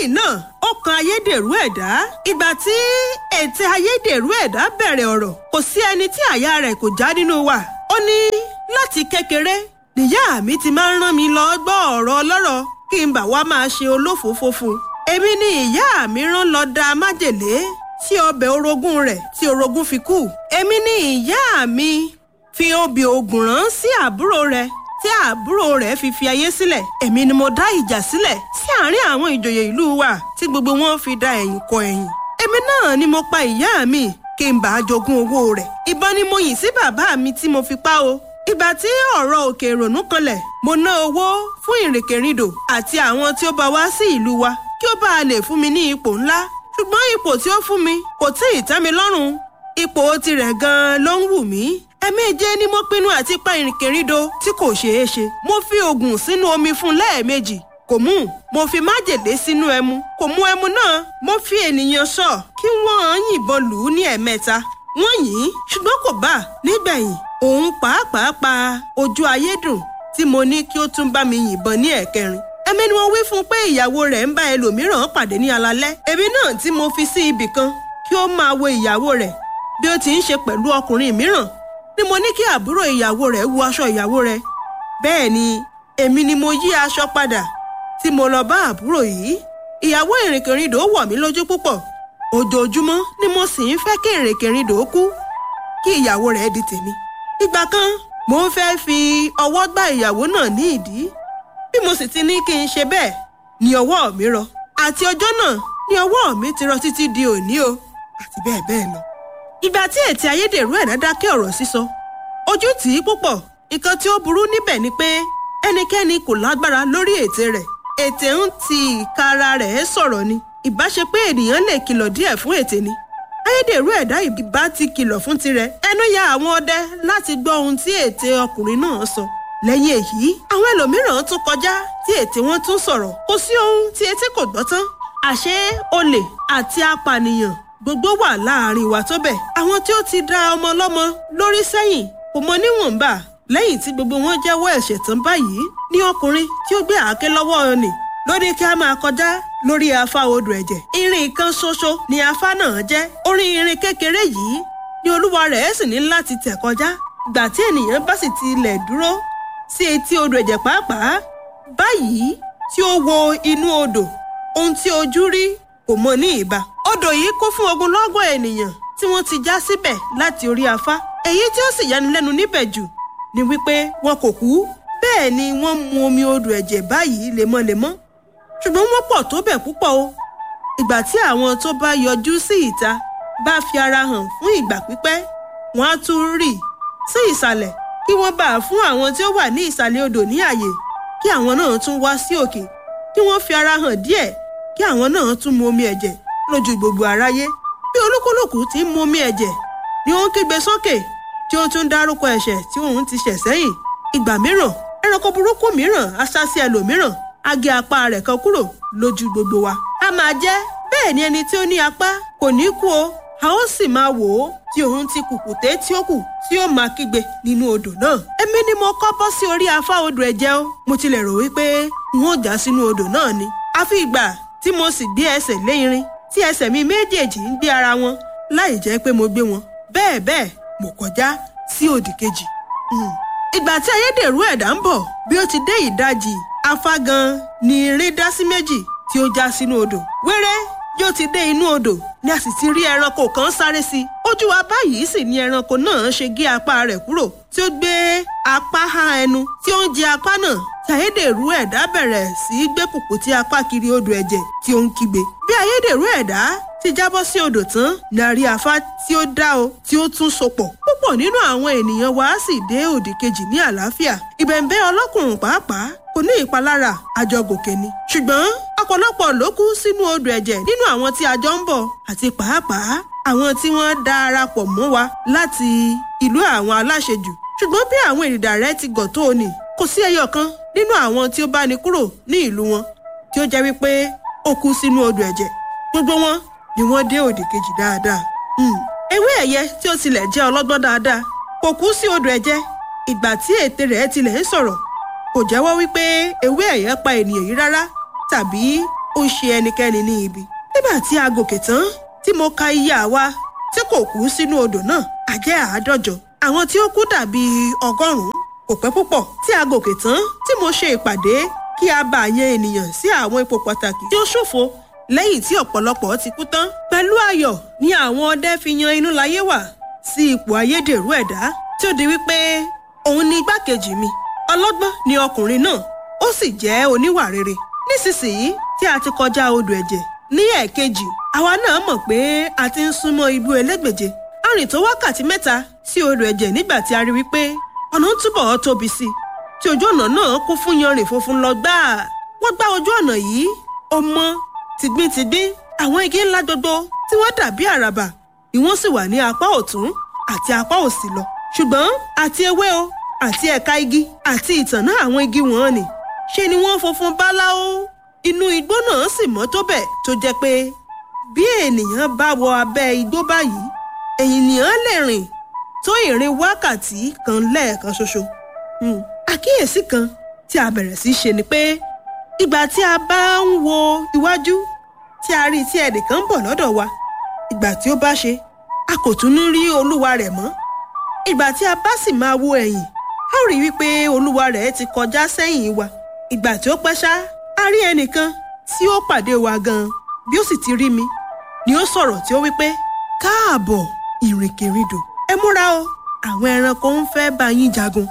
lẹ́yìn náà ó kan ayédèrú ẹ̀dá ìgbà tí ètè ayédèrú ẹ̀dá bẹ̀rẹ̀ ọ̀rọ̀ kò sí ẹni tí àyà rẹ̀ kò já nínú wa ó ní láti kékeré níyà mi ti máa ń rán mi lọ gbọ́ ọ̀rọ̀ ọlọ́rọ̀ kí n bà wá máa ṣe olófòófó fún un èmi ni ìyá mi rán lọ da májèlé sí ọbẹ̀ orogún rẹ̀ tí orogún fi kú èmi ni ìyá mi fi obì ògùn rán sí àbúrò rẹ̀ tí àbúrò rẹ̀ fi fi ayé sílẹ̀ èmi ni mo dá ìjà sílẹ̀ sí àárín àwọn ìjòyè ìlú wa tí gbogbo wọn fi da ẹ̀yìn kọ ẹ̀yìn èmi náà ni mo pa ìyá mi kí n bá a jogún owó rẹ̀ ìbọn ni mo yìn sí bàbá mi tí mo fi pa o ìgbà tí ọ̀rọ̀ òkè ìrònú kanlẹ̀ mo ná owó fún ìrìnkèrindò àti àwọn tí ó bá wá sí ìlú wa kí ó bá a lè fún mi ní ipò ńlá ṣùgbọ́n ipò tí ó fún mi kò tí ì tẹ́ mi lọ́rùn ipò tirẹ̀ gan-an ló ń wù mí ẹ̀ẹ̀méje ni mo pinnu àti pa ìrìnkèrindò tí kò ṣeé ṣe mo fi oògùn sínú omi fún lẹ́ẹ̀mejì kò mú mo fi májèlé sínú ẹmu kò mú ẹmu náà mo fi ènìyàn sọ kí wọ́n yìnbọn lù ú ní ẹ̀mẹ́ta wọ́n yìn ín ṣùgbọ́n kò bá nígbẹ̀yìn òun pàápàá pa ojú ayé dùn tí mo ní kí ó tún bá mi yìnbọn ní ẹ̀kẹrin ẹ̀mí ni wọ́n wí fún un pé ìyàwó rẹ̀ ń bá ẹlòmíràn pàdé ní alalẹ́ èmi náà tí mo fi sí ibì kan kí ó máa wo ìyàwó rẹ̀ bí ó ti ń ṣe pẹ̀lú ọkùnrin mìíràn ni mo ní kí àbúrò ìyàwó rẹ̀ wo aṣọ ìyàwó rẹ̀ bẹ́ẹ̀ ni èmi ni mo yí aṣọ padà tí mo lọ bá àbúrò yìí ìyàwó ìrìnkèrindò wọ̀ mí lójú púpọ̀ ojoojúmọ́ ni mo sì ń fẹ́ kí ìrìnkèrindò kú kí ìyàwó rẹ̀ di tèmi ìgbà kan mo ń fẹ́ fi ọwọ́ gbá ìyàwó náà ní ìdí bí mo sì ti ní kí n ṣe bẹ́ẹ̀ ni ọwọ́ mi rọ àti ọjọ́ náà ni ọwọ́ mi ti rọ títí di òní o àti bẹ́ẹ̀ bẹ́ẹ̀ lọ ìgbà tí ètè ayédèrú ẹ̀dá dákẹ́ ọ̀rọ̀ sísọ ojú tì í púpọ̀ nǹkan tí ó burú níbẹ̀ ni pé ẹnikẹ́ni kò lágbára lórí ètè rẹ̀ ètè ń ti ìka ara rẹ̀ sọ̀rọ̀ ni ìbá ṣe pé ènìyàn lè kìlọ̀ díẹ̀ fún ètè ni ayédèrú ẹ̀dá ìbá ti kìlọ̀ fún tirẹ̀ ẹnu ya àwọn ọdẹ láti gbọ́ ohun tí ètè ọkùnrin náà sọ lẹ́yìn èyí àwọn ẹlòmíràn tún kọjá tí ètè wọn tún sọ̀rọ̀ kò sí ohun tí etí kò gbọ́ tán àṣé olè àti apànìyàn gbogbo wà láàrin wa tó bẹ̀. àwọn tí ó ti da ọmọ ọlọ́mọ lórí sẹ́yìn kò mọ níwọ̀nba lẹ́yìn tí gbogbo wọn jẹ́wọ́ ẹ̀ṣẹ̀ tán báyìí ní ọkùnrin tí ó gbé àáké lọ́wọ́ ni lóde kí a máa kọjá lórí afá odò ẹ̀jẹ̀. irin kan ṣoṣo ni afá náà jẹ́ orí irin kékeré yìí ni olúwa rẹ̀ sì ní láti tẹ̀ kọjá. ìgbà tí ènìyàn bá sì ti ilẹ̀ dúró sí etí odò ẹ̀jẹ̀ pàápàá báyìí tí ó wo inú odò ohun tí ojú rí kò mọ ní ìbá odò yìí kún fún ogunlọ́gọ̀ ènìyàn tí wọ́n ti já síbẹ̀ láti orí afá èyí tí ó sì yanilẹ́nu níbẹ̀ jù ni wípé wọn kò kú bẹ́ẹ̀ ni wọ́n mu omi odò ẹ̀jẹ̀ báyìí lemọ́lemọ́ ṣùgbọ́n wọ́n pọ̀ tó bẹ̀ púpọ̀ o ìgbà tí àwọn tó bá yọjú sí ìta bá fi ara hàn fún ìgbà pípẹ́ wọ́n á tún rì sí ìsàlẹ̀ kí wọ́n bá fún àwọn tí ó wà ní ìsàlẹ̀ odò ní àyè kí àwọn náà tún wá sí òkè kí wọ́n fi ara hàn díẹ̀ kí àwọn náà tún mu omi ẹ̀jẹ̀ lójú gbogbo aráyé bí olúkúlùkù ti ń mu omi ẹ̀jẹ̀ ni ó ń kígbe sókè tí ó tún dárúkọ ẹ̀ṣẹ̀ tí òun ti ṣẹ̀ sẹ́yìn ìgbà mìíràn ẹranko burúkú mìíràn á sá sí ẹlòmíràn á gé apá rẹ̀ kan kúrò lójú gbogbo wa a máa jẹ́ bẹ́ẹ̀ ni ẹni tí ó ní apá kò ní kú o a ó sì máa wò ó tí òun ti kùkùté tí ó kù tí ó máa kígbe nínú odò náà èmi ni mo kọ́ bọ́ sí orí afá odò ẹ̀jẹ̀ o mo tilẹ̀ rò wípé n ó já sínú odò náà ni àfi ìgbà tí mo sì gbé ẹsẹ̀ lé irin tí ẹsẹ̀ mi méjèèjì ń gbé ara wọn láì jẹ́ pé mo gbé wọn bẹ́ẹ̀ bẹ́ẹ̀ mo kọjá sí òdì kejì. ìgbà tí ayédèrú ẹ̀dá ń bọ̀ bí ó ti dé ìdajì afá gan ni irin dá sí méjì tí ó já sínú odò. wéré yóò ti dé inú odò ni a sì ti rí ẹranko kan sáré sí i. ojú wa báyìí sì ni ẹranko náà ṣe gé apá rẹ̀ kúrò tí ó gbé apá há ẹnu tí ó ń jẹ apá náà tí ayédèrú ẹ̀dá bẹ̀rẹ̀ sí í gbé kùkùté apá kiri odò ẹ̀jẹ̀ tí ó ń kígbe. bí ayédèrú ẹ̀dá ti jábọ́ sí odò tán ní àrí afá tí ó dá o tí ó tún sopọ̀. púpọ̀ nínú àwọn ènìyàn wa sì dé òdì kejì ní àlàáfíà. ìbẹ̀ǹbẹ̀ ọlọ́kùnrin pàápàá kò ní ìpalára àjọgòkè ni. ṣùgbọ́n ọ̀pọ̀lọpọ̀ ló kú sínú odò ẹ̀jẹ̀ nínú àwọn tí a jọ ń bọ̀ àti pàápàá àwọn tí wọ́n darapọ̀ mọ́ wa láti ìlú àwọn aláṣejù. ṣùgbọ́n bí àwọn èrìdà rẹ̀ ti gọ̀ tó o nì kò sí ẹyọ kan nínú àwọn tí ó bá ní kúrò ní ìlú wọn tí ó jẹ́ wípé ó kú sínú odò ẹ̀jẹ̀ gbogbo wọn ni wọ́n dé òdì kejì dáadáa. ewé ẹ̀yẹ tí ó tilẹ̀ jẹ́ ọlọ́gbọ́n dáadáa kò kú sí odò ẹ̀jẹ̀ ìgbà tí ètè rẹ̀ tilẹ̀ ń sọ̀rọ̀ kò jẹ́wọ́ wípé ewé ẹ̀yẹ pa ènìyàn yìí rárá tàbí ó ń ṣe ẹnikẹ́ni ní ibi nígbà tí a gòkè tán tí mo ka iye àwa tí kò kú sínú odò náà a jẹ́ àádọ́jọ àwọn tí ó kú dàbí ọgọ́rùn-ún kò pẹ́ púpọ̀ tí a gòkè tán tí mo ṣe ìpàdé kí a bá yan ènìyàn sí àwọn ipò pàtàkì tí ó ṣòfò lẹ́yìn tí ọ̀pọ̀lọpọ̀ ti kú tán pẹ̀lú ayọ̀ ni àwọn ọdẹ fi yan inú láyé wà sí ipò ayédèrú ẹ̀dá tí ó di wípé òun ni igbákejì mi ọlọ́gbọ́n ni ọkùnrin náà ó sì jẹ́ oníwà rere nísinsìnyí tí a ti kọjá odò ẹ̀jẹ̀ ní ẹ̀ẹ̀kejì àwa náà mọ̀ pé a ti ń súnmọ́ ibú elégbèje a rìn tó wákàtí mẹ́ta sí odò ẹ̀jẹ̀ nígbà tí a rí wípé ọ̀nà ń túbọ̀ tóbi sí i tí ojú ọ̀nà náà kún fún yanrìn funfun lọ gbáà wọ́n gbá ojú ọ̀nà yìí ó mọ́ tìgbín-tìgbín àwọn igi ńlá gbogbo tí wọ́n dàbí àràbà ni wọ́n sì wà ní apá ọ̀tún àti apá òsì lọ ṣùgbọ́n àti ewé o àti ẹ̀ka igi àti ìtànná àwọn igi wọn ni ṣe ni wọ́n funfun báláú inú igbó náà sì mọ́ tó bẹ̀ tó jẹ́ pé bí ènìyàn bá wọ abẹ́ igbó báyìí ènìyàn lè rìn tó ìrìn wákàtí kan lẹ́ẹ̀kan ṣoṣo. àkíyèsí kan tí a bẹ̀rẹ̀ sí ṣe ni pé ìgbà tí a bá ń wo iwájú tí a rí tí ẹnìkan ń bọ̀ lọ́dọ̀ wa ìgbà tí ó bá ṣe a kò tún ní rí olúwa rẹ̀ mọ́ ìgbà tí a bá sì máa wo ẹ̀yìn a ó rí wípé olúwa rẹ̀ ti kọjá sẹ́yìn wa ìgbà tí ó pẹ́ ṣá a rí ẹnìkan tí ó pàdé wa gan-an bí ó sì ti rí mi ni ó sọ̀rọ̀ tí ó wípé káàbọ̀ ìrìnkèrindò ẹ múra o àwọn ẹranko ń fẹ́ bá yín jagun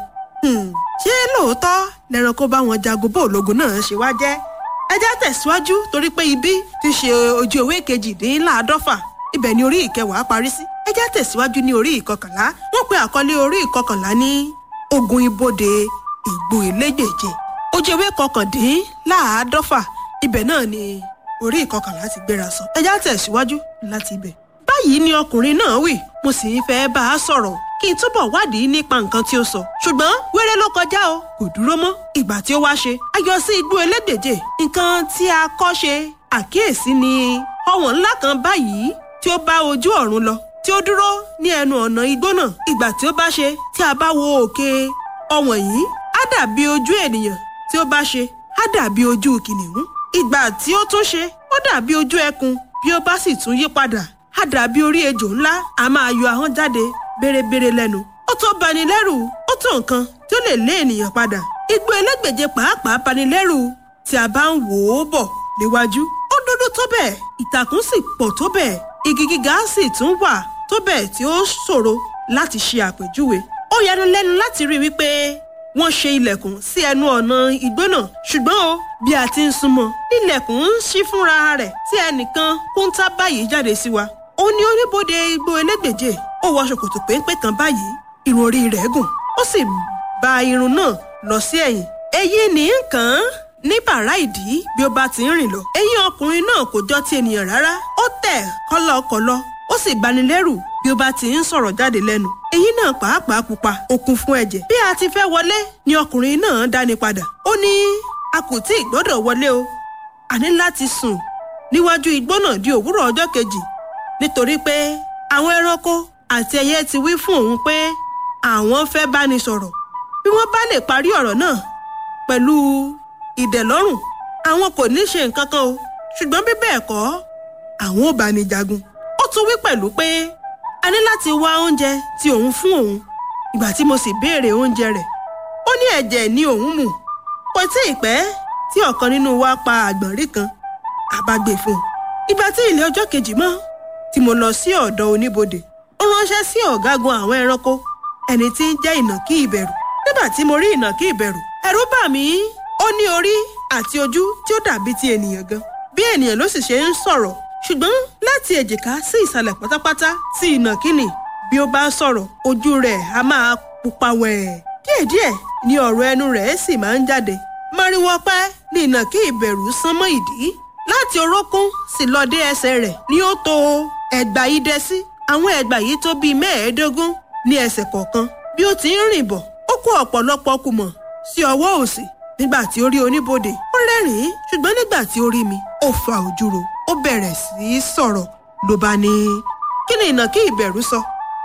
ṣé lóòótọ́ lẹ́ranko bá wọn jagun bó ológun náà ṣe wá jẹ́ ẹ já tẹ̀síwájú torí pé ibi ti ṣe ojú ewé kejìdínláàádọ́fà ibẹ̀ ni orí ìkẹwàá parí sí ẹ já tẹ̀síwájú ní orí ìkọkànlá wọ́n pe àkọlé orí ìkọkànlá ní ogun ibodè ìgbò elégbèje ojú ewé kọkàndínláàádọ́fà ibẹ̀ náà ni orí ìkọkànlá ti gbéra sọ ẹ já tẹ̀síwájú láti ibẹ̀ báyìí ni ọkùnrin náà wí mo sì ń fẹ́ bá a sọ̀rọ̀ kí n túbọ̀ wádìí nípa nǹkan tí ó sọ ṣùgbọ́n wéré ló kọjá o kò dúró mọ́ ìgbà tí ó wá ṣe a yọ sí igbó elégbèje nǹkan tí a kọ́ ṣe àkíyèsí ni ọ̀wọ̀n ńlá kan báyìí tí ó bá ojú ọ̀run lọ tí ó dúró ní ẹnu ọ̀nà igbó náà ìgbà tí ó bá ṣe tí a bá wo òkè ọ̀wọ̀n yìí á dàbí ojú ènìyàn tí ó bá ṣe á dàbí ojú kìnìún ìgbà tí ó tún ṣe ó dàbí ojú ẹkùn bí ó bá sì tún yí padà á dàbí orí ejò ńlá a máa yọ ahọ́n jáde bérebére lẹ́nu ó tó bani lẹ́rù ó tó nǹkan tí ó lè lé ènìyàn padà igbó elégbèje pàápàá bani lẹ́rù tí a bá ń wò ó bọ̀ níwájú ó dúdú tó bẹ́ẹ̀ ìtàkùn sì pọ̀ tó bẹ́ẹ̀ igi gíga sì tún wà tó bẹ́ẹ̀ tí ó ṣòro láti ṣe àpèjúwe ó yanu lẹ́nu láti rí wípé wọ́n ṣe ilẹ̀kùn sí ẹnu ọ̀nà igbó náà ṣùgbọ́n o bí a ti ń súnmọ́ ilẹ̀kùn ń ṣí fúnra rẹ̀ tí ẹnìkan kúńtà báyìí jáde sí wa ó ní oníbodè igbó elégbèje ó wọ ṣòkòtò péńpé kan báyìí irun orí rẹ̀ gùn ó sì ba irun náà lọ sí ẹ̀yìn èyí ní nǹkan ní bàrá ìdí bí ó bá ti ń rìn lọ eyín ọkùnrin náà kò jọ ti ènìyàn rárá ó tẹ̀ kọ́lọ́kọ́lọ́ ó sì bani lẹ́rù bí ó bá ti ń sọ̀rọ̀ jáde lẹ́nu èyí náà pàápàá pupa ó kún fún ẹ̀jẹ̀ bí a ti fẹ́ wọlé ni ọkùnrin náà dáni padà ó ní a kò tí ì gbọ́dọ̀ wọlé o a ní láti sùn níwájú igbó náà di òwúrọ̀ ọjọ́ kejì nítorí pé àwọn ẹranko àti ẹyẹ ti wí fún òun pé àwọn fẹ́ bá ní sọ̀rọ̀ bí wọ́n bá lè parí ọ̀rọ̀ náà pẹ̀lú ìdẹ̀lọ́rùn àwọn kò ní ṣe nǹkan kan o ṣùgbọ́n bí bẹ́ẹ̀ kọ́ àwọn ò bá ní jagun ó tún wí pẹ̀lú pé a ní láti wá oúnjẹ tí òun fún òun ìgbà tí mo sì béèrè oúnjẹ rẹ̀ ó ní ẹ̀jẹ̀ ni òun mu kò tí ì pẹ́ tí ọ̀kan nínú wa pa àgbọ̀nrín kan àbágbé fún un ìgbà tí ilé ọjọ́ kejì mọ́ tí mo lọ sí ọ̀dọ̀ oníbodè ó ránṣẹ́ sí ọ̀gágun àwọn ẹranko ẹni tí ń jẹ́ ìnàkí ìbẹ̀rù nígbà tí mo rí ìnàkí ìbẹ̀rù ẹ̀rù bà mí ó ní orí àti ojú tí ó dàbí ti ènìyàn gan bí ènìyàn ló sì ṣe ń sọ̀rọ̀ ṣùgbọ́n láti èjìká sí ìsàlẹ̀ pátápátá tí ìnàkí nì bí ó bá sọ̀rọ̀ ojú rẹ̀ á máa pupa wẹ̀ẹ̀ díẹ̀díẹ̀ ni ọ̀rọ̀ ẹnu rẹ̀ sì máa ń jáde mariwo ọpẹ́ ni ìnàkí ìbẹ̀rù sán mọ́ ìdí láti orókún sì lọ dé ẹsẹ̀ rẹ̀ ni ó to ẹ̀gbà idẹ sí àwọn ẹ̀gbà yìí tó bíi mẹ́ẹ̀ẹ́dógún ní ẹsẹ̀ kọ̀ọ̀kan bí ó ti ń rìn bọ̀ ó kó ọ̀pọ̀lọpọ̀ kùmọ̀ sí ọwọ́ òsì nígbà tí ó rí oníbodè ó rẹ́rìn-ín ṣùgbọ́n nígbà tí ó rí mi ó fa ojú ro ó bẹ̀rẹ̀ sí í sọ̀rọ̀ ló bá ní kí ni ìnàkí ìbẹ̀rù sọ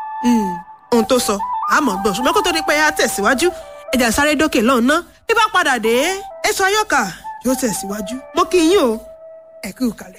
ohun tó sọ àmọ́ gbọ́n ṣùgbọ́n kó tó di pé a tẹ̀síwájú ẹ̀jà sáré dókè lọ́hùn ná bí bá padà dé èso ayọ́kà yóò tẹ̀síwájú mo kí yín o ẹ kú kalẹ̀.